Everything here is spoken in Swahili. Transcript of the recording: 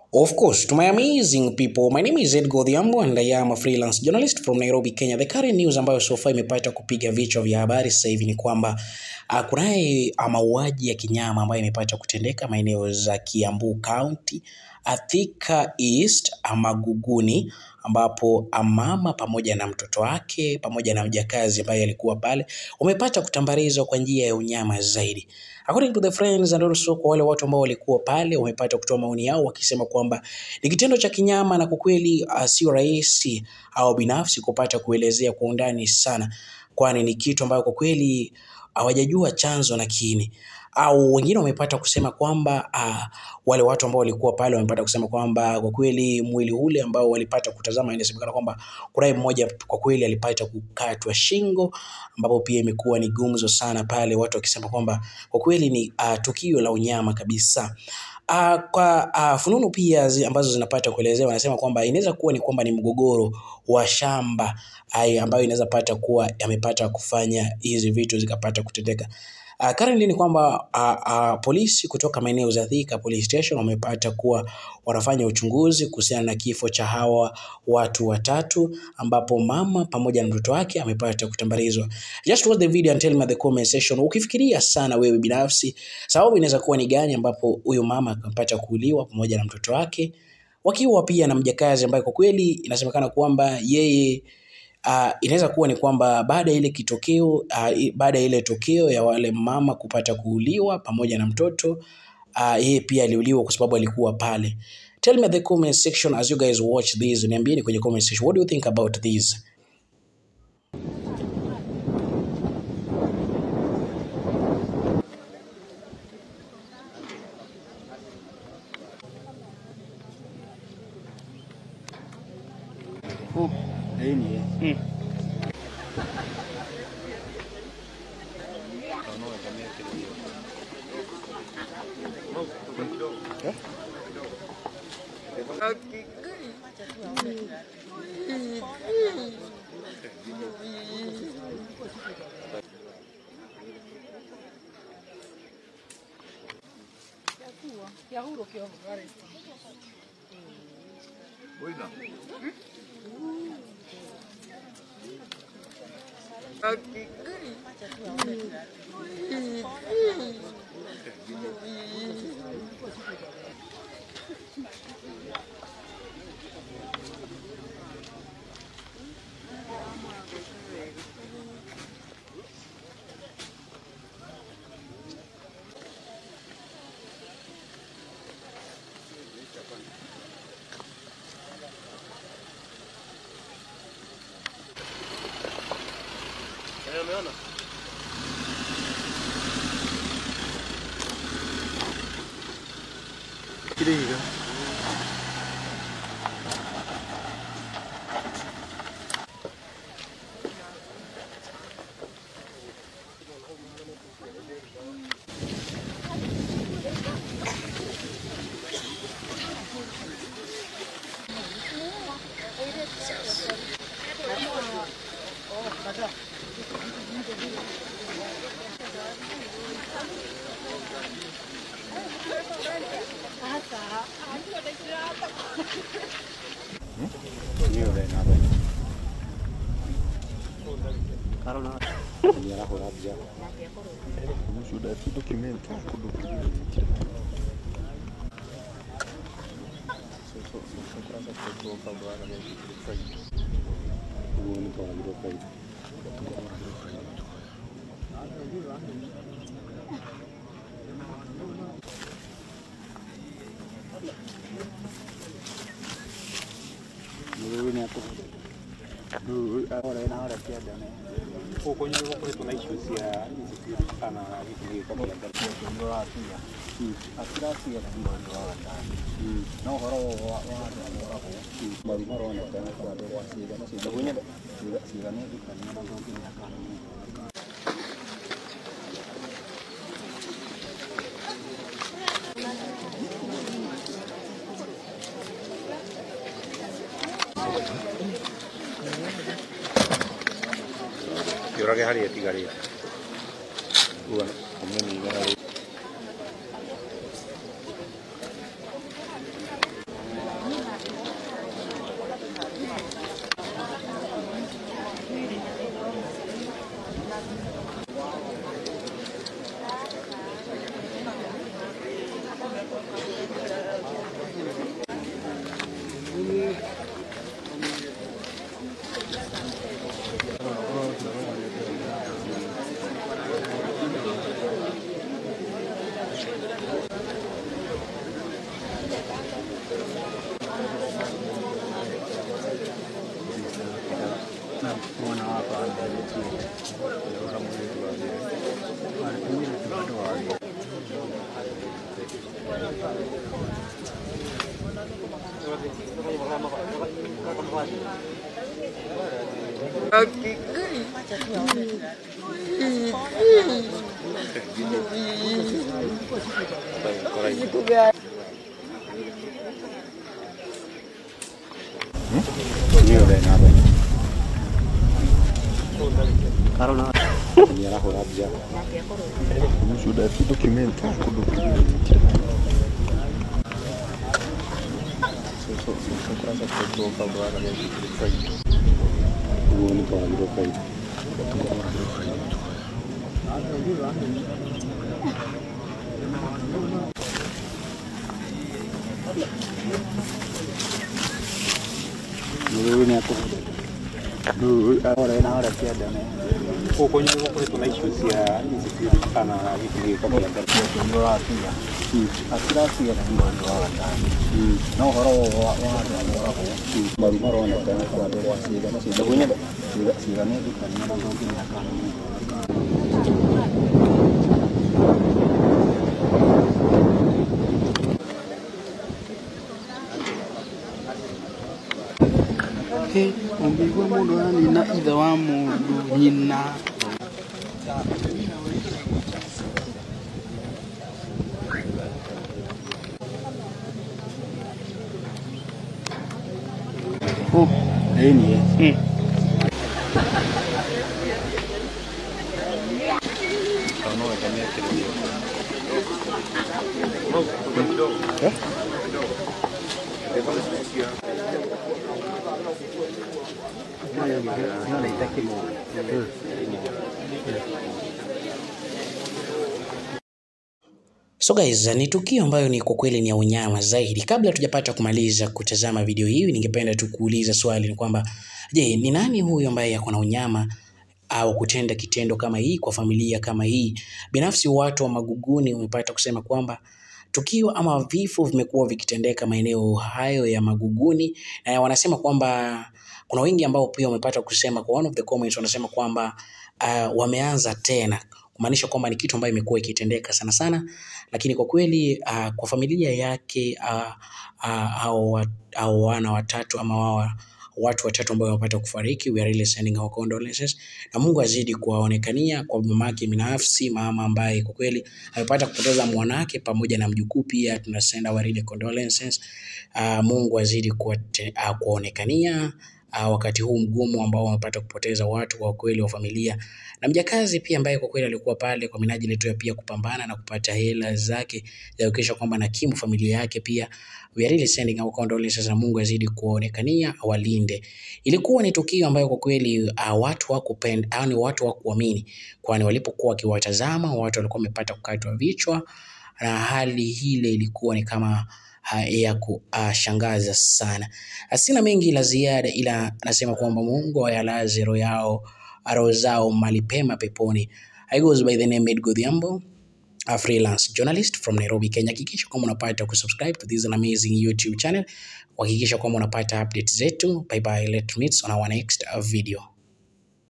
Of course, to my amazing people, my name is Ed Godhiambo and I am a freelance journalist from Nairobi, Kenya. The current news ambayo so far imepata kupiga vichwa vya habari sasa hivi ni kwamba uh, kunaye uh, mauaji ya kinyama ambayo imepata kutendeka maeneo za Kiambu County, Thika East, Maguguni ambapo mama pamoja na mtoto wake pamoja na mjakazi ambaye alikuwa pale wamepata kutambarizwa kwa njia ya unyama zaidi. According to the friends and also kwa wale watu ambao walikuwa pale wamepata kutoa maoni yao wakisema kwamba ni kitendo cha kinyama na kwa kweli uh, sio rahisi au binafsi kupata kuelezea kwa undani sana, kwani ni kitu ambayo kwa kweli hawajajua chanzo na kiini au wengine wamepata kusema kwamba uh, wale watu ambao walikuwa pale wamepata kusema kwamba kwa kweli mwili ule ambao walipata kutazama, inasemekana kwamba kunaye mmoja kwa kweli alipata kukatwa shingo, ambapo pia imekuwa ni gumzo sana pale, watu wakisema kwamba kwa kweli ni uh, tukio la unyama kabisa. Uh, kwa uh, fununu pia zi, ambazo zinapata kuelezewa wanasema kwamba inaweza kuwa ni kwamba ni mgogoro wa shamba ay, ambayo inaweza pata kuwa yamepata kufanya hizi vitu zikapata kutendeka. Uh, currently ni kwamba uh, uh, polisi kutoka maeneo za Thika Police Station wamepata kuwa wanafanya uchunguzi kuhusiana na kifo cha hawa watu watatu, ambapo mama pamoja na mtoto wake amepata kutambarizwa. Just watch the video and tell me the comment section, ukifikiria sana wewe binafsi sababu inaweza kuwa ni gani, ambapo huyu mama akapata kuuliwa pamoja na mtoto wake wakiwa pia na mjakazi ambaye kwa kweli inasemekana kwamba yeye Uh, inaweza kuwa ni kwamba baada ya ile kitokeo uh, baada ya ile tokeo ya wale mama kupata kuuliwa pamoja na mtoto uh, yeye pia aliuliwa kwa sababu alikuwa pale. Tell me the comment section as you guys watch this, niambieni kwenye comment section what do you think about this. Oh, đấy nhỉ. Ừ. Kiriga. Hiyo ndio nalo. Karona. Ni arahura bia. Mushuda tu document ku document. So so so kurasa kwa kwa bwana ni faida. Huo ni kwa ndio faida. Mwewe ni hapo. Ahora ina ahora pia dana. Huko nyuma huko kuna issues ya insecurity sana vitu vingi kama ya ndio watu ya. Akira si ya mwanzo wa ndani. Na horo wa wa wa Mari horo na kana kwa ndo wa si na si bunya si si na ni kana na ndio ni kana. Kĩũrage harĩa ĩtigarĩte. Uga ũmũnina harĩa Hiyo ndio namba. Karona. Ni raho rabia. Sudah itu dokumen kudu Huo ni kwa ndio faida. Huyu ni hapo. Huyu ahora na ahora pia dana. Huko kwenye huko kuna issues ya insecurity sana vitu vingi kama ya ndio ratia atiratia na mwana wa ndani no horo wa wa maru maru na tena kwa ndo wa siga na siga kwenye siga siga ne dukani na ndo kini akana ũngĩigua mũndũ anina ithe wa mũndũ nyina oh eh ni eh So guys, ni tukio ambayo ni kwa kweli ni ya unyama zaidi. Kabla tujapata kumaliza kutazama video hii, ningependa tu kuuliza swali ni kwamba je, ni nani huyu ambaye ako na unyama au kutenda kitendo kama hii kwa familia kama hii? Binafsi watu wa Maguguni wamepata kusema kwamba tukio ama vifo vimekuwa vikitendeka maeneo hayo ya Maguguni, na wanasema kwamba kuna wengi ambao pia wamepata kusema kwa one of the comments wanasema kwamba uh, wameanza tena kumaanisha kwamba ni kitu ambayo imekuwa ikitendeka sana sana, lakini kwa kweli uh, kwa familia yake uh, uh, au, wa- au wana watatu ama wao watu watatu ambao wamepata kufariki, we are really sending our condolences, na Mungu azidi kuwaonekania kwa mamake binafsi, mama ambaye kwa kweli amepata kupoteza mwanake pamoja na mjukuu pia, tuna send our really condolences. Uh, Mungu azidi kuwate- uh, kuwaonekania uh, wakati huu mgumu ambao wamepata kupoteza watu kwa kweli wa familia na mjakazi pia ambaye kwa kweli alikuwa pale kwa minajili tu ya pia kupambana na kupata hela zake za kuhakikisha kwamba nakimu familia yake pia. We are really sending our condolences na Mungu azidi kuonekania awalinde. Ilikuwa ni tukio ambayo kwa kweli uh, watu hawakupenda, yani watu hawakuamini, kwani walipokuwa wakiwatazama watu walikuwa wamepata kukatwa vichwa na hali ile ilikuwa ni kama uh, ya kushangaza sana. Sina mengi la ziada, ila anasema kwamba Mungu ayalaze roho yao roho zao mahali pema peponi. I goes by the name Ed Godhiambo, a freelance journalist from Nairobi, Kenya. Hakikisha kwamba unapata kusubscribe to this amazing YouTube channel. Hakikisha kwamba unapata updates zetu. Bye bye, let's meet on our next uh, video.